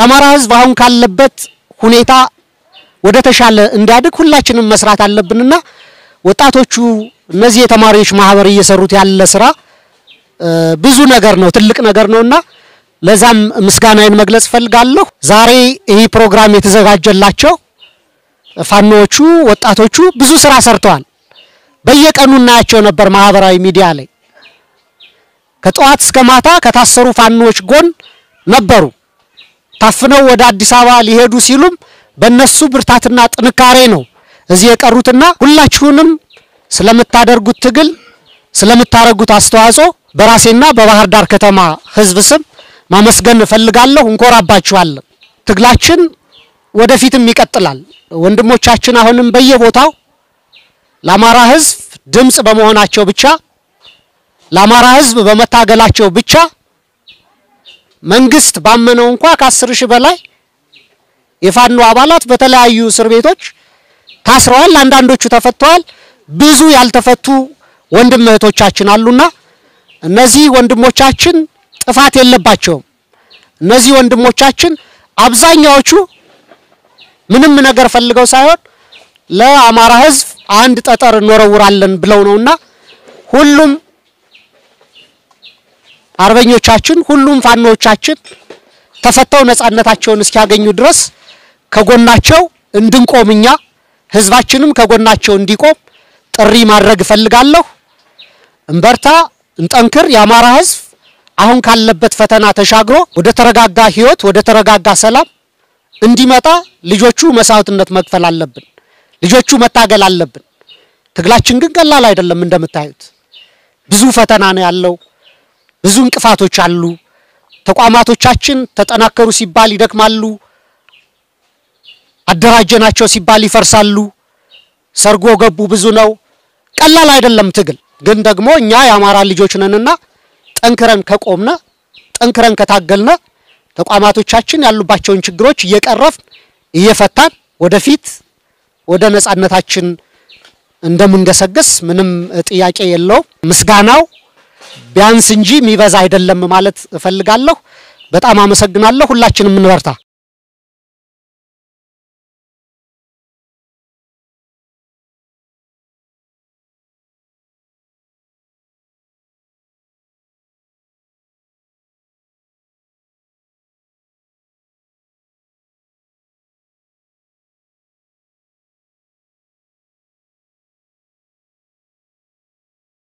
የአማራ ሕዝብ አሁን ካለበት ሁኔታ ወደ ተሻለ እንዲያድግ ሁላችንም መስራት አለብንና ወጣቶቹ እነዚህ የተማሪዎች ማህበር እየሰሩት ያለ ስራ ብዙ ነገር ነው፣ ትልቅ ነገር ነውና ለዛም ምስጋናዬን መግለጽ እፈልጋለሁ። ዛሬ ይህ ፕሮግራም የተዘጋጀላቸው ፋኖዎቹ ወጣቶቹ ብዙ ስራ ሰርተዋል። በየቀኑ እናያቸው ነበር ማህበራዊ ሚዲያ ላይ ከጠዋት እስከ ማታ ከታሰሩ ፋኖዎች ጎን ነበሩ። ታፍነው ወደ አዲስ አበባ ሊሄዱ ሲሉም በእነሱ ብርታትና ጥንካሬ ነው እዚህ የቀሩትና ሁላችሁንም ስለምታደርጉት ትግል ስለምታደርጉት አስተዋጽኦ በራሴና በባህር ዳር ከተማ ህዝብ ስም ማመስገን እፈልጋለሁ። እንኮራባችኋለን። ትግላችን ወደፊትም ይቀጥላል። ወንድሞቻችን አሁንም በየቦታው ለአማራ ህዝብ ድምፅ በመሆናቸው ብቻ ለአማራ ህዝብ በመታገላቸው ብቻ መንግስት ባመነው እንኳ ከአስር ሺህ በላይ የፋኖ አባላት በተለያዩ እስር ቤቶች ታስረዋል። አንዳንዶቹ ተፈተዋል። ብዙ ያልተፈቱ ወንድም እህቶቻችን አሉና እነዚህ ወንድሞቻችን ጥፋት የለባቸውም። እነዚህ ወንድሞቻችን አብዛኛዎቹ ምንም ነገር ፈልገው ሳይሆን ለአማራ ህዝብ አንድ ጠጠር እንወረውራለን ብለው ነውና ሁሉም አርበኞቻችን ሁሉም ፋኖቻችን ተፈተው ነጻነታቸውን እስኪያገኙ ድረስ ከጎናቸው እንድንቆም እኛ ህዝባችንም ከጎናቸው እንዲቆም ጥሪ ማድረግ እፈልጋለሁ። እንበርታ፣ እንጠንክር። የአማራ ህዝብ አሁን ካለበት ፈተና ተሻግሮ ወደ ተረጋጋ ህይወት፣ ወደ ተረጋጋ ሰላም እንዲመጣ ልጆቹ መስዋዕትነት መክፈል አለብን። ልጆቹ መታገል አለብን። ትግላችን ግን ቀላል አይደለም። እንደምታዩት ብዙ ፈተና ነው ያለው። ብዙ እንቅፋቶች አሉ። ተቋማቶቻችን ተጠናከሩ ሲባል ይደክማሉ። አደራጀናቸው ሲባል ይፈርሳሉ። ሰርጎ ገቡ ብዙ ነው። ቀላል አይደለም ትግል። ግን ደግሞ እኛ የአማራ ልጆች ነንና ጠንክረን ከቆምነ ጠንክረን ከታገልነ ተቋማቶቻችን ያሉባቸውን ችግሮች እየቀረፍን እየፈታን ወደፊት ወደ ነጻነታችን እንደምንገሰግስ ምንም ጥያቄ የለውም። ምስጋናው ቢያንስ እንጂ የሚበዛ አይደለም ማለት እፈልጋለሁ። በጣም አመሰግናለሁ። ሁላችንም እንበርታ።